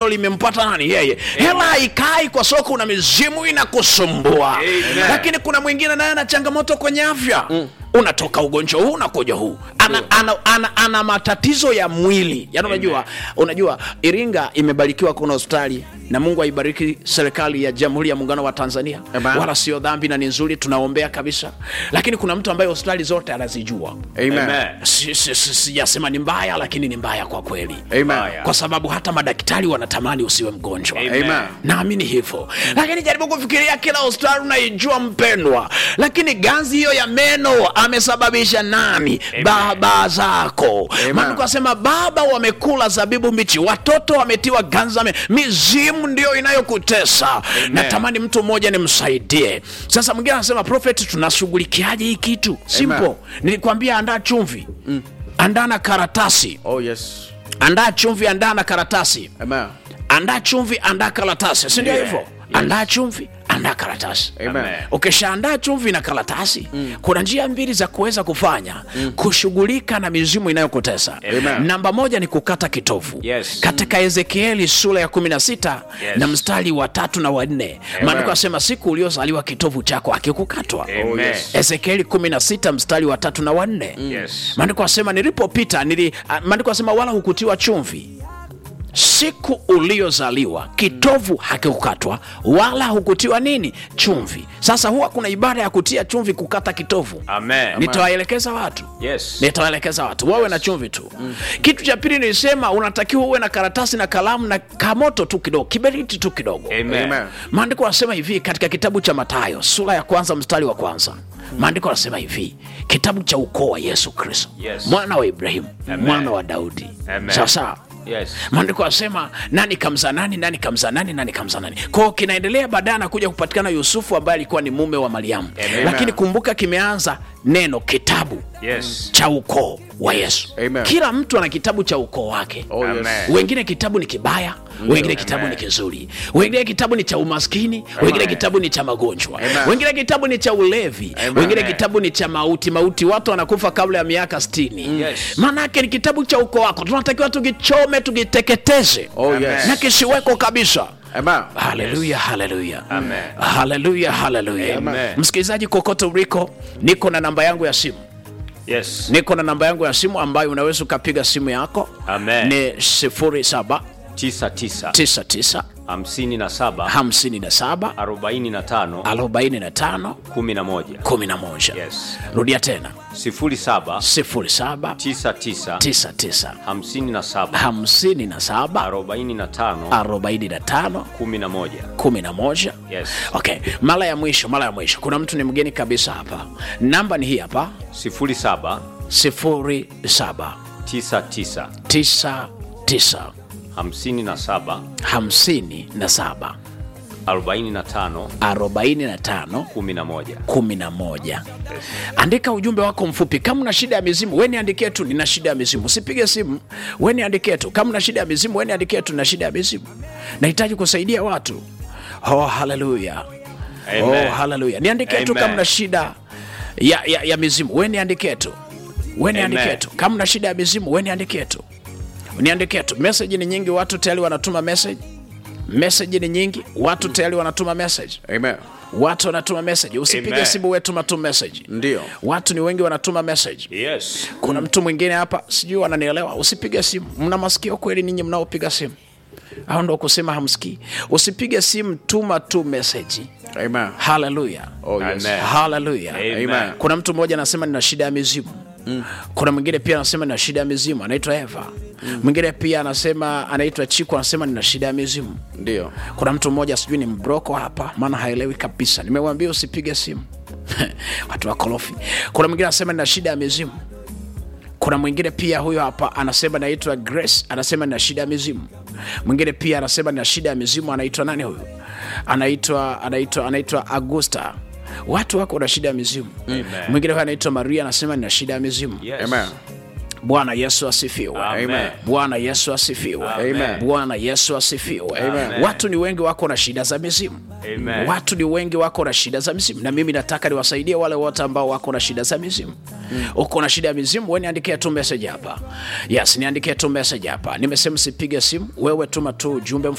limempata nani yeye hela haikai kwa sababu kuna mizimu inakusumbua Amen. lakini kuna mwingine naye ana changamoto kwenye afya unatoka ugonjwa huu unakuja huu ana, ana, ana, ana matatizo ya mwili yaani unajua unajua iringa imebarikiwa kuna hospitali na mungu aibariki serikali ya jamhuri ya muungano wa tanzania Amen. wala sio dhambi na ni nzuri tunaombea kabisa lakini kuna mtu ambaye hospitali zote anazijua Amen. Amen. Si- si- si- sijasema ni mbaya lakini ni mbaya kwa kweli Amen. Mbaya. kwa sababu hata madaktari wanatamani usiwe mgonjwa Amen. Amen. naamini hivyo lakini jaribu kufikiria kila hospitali unaijua mpendwa lakini ganzi hiyo ya meno amesababisha nani Amen. baba zako Amen. maandiko asema baba wamekula zabibu mbichi watoto wametiwa ganzi za meno mizimu ndio inayokutesa natamani mtu mmoja nimsaidie sasa mwingine anasema prophet tunashughulikiaje hii kitu simple nilikwambia andaa chumvi andaa na karatasi Oh, yes. andaa chumvi andaa na karatasi Amen. andaa chumvi andaa karatasi sindio Yeah. hivyo andaa chumvi andaa karatasi Amen. Amen. ukishaandaa chumvi na karatasi mm. kuna njia mbili za kuweza kufanya mm. kushughulika na mizimu inayokutesa Amen. namba moja ni kukata kitovu Yes. katika ezekieli sura ya 16 Yes. na mstari wa tatu na wanne maandiko asema siku uliozaliwa kitovu chako akikukatwa Amen. Oh, yes. ezekieli 16 mstari wa tatu na wanne Yes. maandiko asema nilipopita nili, ah, maandiko asema wala hukutiwa chumvi siku uliozaliwa kitovu hakikukatwa wala hukutiwa nini chumvi sasa huwa kuna ibada ya kutia chumvi kukata kitovu Amen. nitawaelekeza watu Yes. nitawaelekeza watu wawe na chumvi tu mm. kitu cha pili nilisema unatakiwa uwe na karatasi na kalamu na kamoto tu kidogo kiberiti tu kidogo Amen. Amen. maandiko yanasema hivi katika kitabu cha matayo sura ya kwanza mstari wa kwanza maandiko yanasema hivi kitabu cha ukoo wa yesu kristo Yes. mwana wa ibrahimu Amen. mwana wa daudi Amen. sawasawa Yes. maandiko yanasema nani kamza nani nani kamza nani nani kamza nani kwao kinaendelea baadaye anakuja kupatikana yusufu ambaye alikuwa ni mume wa mariamu Amen. lakini kumbuka kimeanza neno kitabu Yes. cha ukoo wa yesu Amen. kila mtu ana kitabu cha ukoo wake Oh, yes. Amen. wengine kitabu ni kibaya wengine kitabu ni kizuri wengine kitabu ni cha umaskini wengine kitabu ni cha magonjwa Amen. wengine kitabu ni cha ulevi Amen. wengine Amen. kitabu ni cha mauti mauti watu wanakufa kabla ya miaka stini Yes. maanaake ni kitabu cha ukoo wako tunatakiwa tukichome tukiteketeze Oh, Amen. yes. na kisiweko kabisa Amen. haleluya haleluya Amen. haleluya haleluya Amen. msikilizaji kokote uliko niko na namba yangu ya simu Yes. niko na namba yangu ya simu ambayo unaweza ukapiga simu yako Amen. ni 0799 tisa tisa hamsini na saba 57 arobaini na tano 45 kumi na moja 11 Yes. rudia tena sifuri saba 07 tisa tisa 99 hamsini na saba 57 arobaini na tano 45 kumi na moja 11 Yes. okay mara ya mwisho mara ya mwisho kuna mtu ni mgeni kabisa hapa namba ni hii hapa sifuri saba 07 tisa tisa 99 hamsini na saba 57 arobaini na tano 45 kumi na moja 11 andika ujumbe wako mfupi kama una shida ya mizimu we niandikie tu nina shida ya mizimu usipige simu we niandikie tu kama una shida ya mizimu we niandikie tu nina shida ya mizimu nahitaji kusaidia watu oh haleluya oh Amen. haleluya niandikie tu Amen. kama una shida ya, ya, ya mizimu we niandikie tu we niandikie Amen. tu kama una shida ya mizimu we niandikie tu niandikie tu meseji ni nyingi watu tayari wanatuma message meseji ni nyingi watu tayari wanatuma message Amen. watu wanatuma message usipige Amen. simu wetuma tu message Ndio. watu ni wengi wanatuma message Yes. kuna mtu mwingine hapa sijui wananielewa usipige simu mna masikio kweli ninyi mnaopiga simu au ndo kusema hamsikii usipige simu tuma tu message Amen. haleluya Oh, yes. Amen. haleluya Amen. kuna mtu mmoja anasema nina shida ya mizimu mm. kuna mwingine pia anasema nina shida ya mizimu anaitwa eva mwingine pia anasema anaitwa chiku anasema nina shida ya mizimu Ndio. kuna mtu mmoja sijui ni mbroko hapa maana haelewi kabisa nimewambia usipige simu watu wakorofi kuna mwingine anasema nina shida ya mizimu kuna mwingine pia huyo hapa anasema naitwa grace anasema nina shida ya mizimu mwingine pia anasema nina shida ya mizimu anaitwa nani huyu anaitwa anaitwa anaitwa augusta watu wako na shida ya mizimu mwingine huyo anaitwa maria anasema nina shida ya mizimu Yes. Amen. bwana yesu asifiwe Amen. bwana yesu asifiwe Amen. bwana yesu asifiwe Amen. watu ni wengi wako na shida za mizimu Amen. watu ni wengi wako na shida za mizimu na mimi nataka niwasaidie wale wote ambao wako na shida za mizimu uko na shida ya mizimu we niandikie tu message hapa yes niandikie tu message hapa nimesema sipige simu wewe tuma tu ujumbe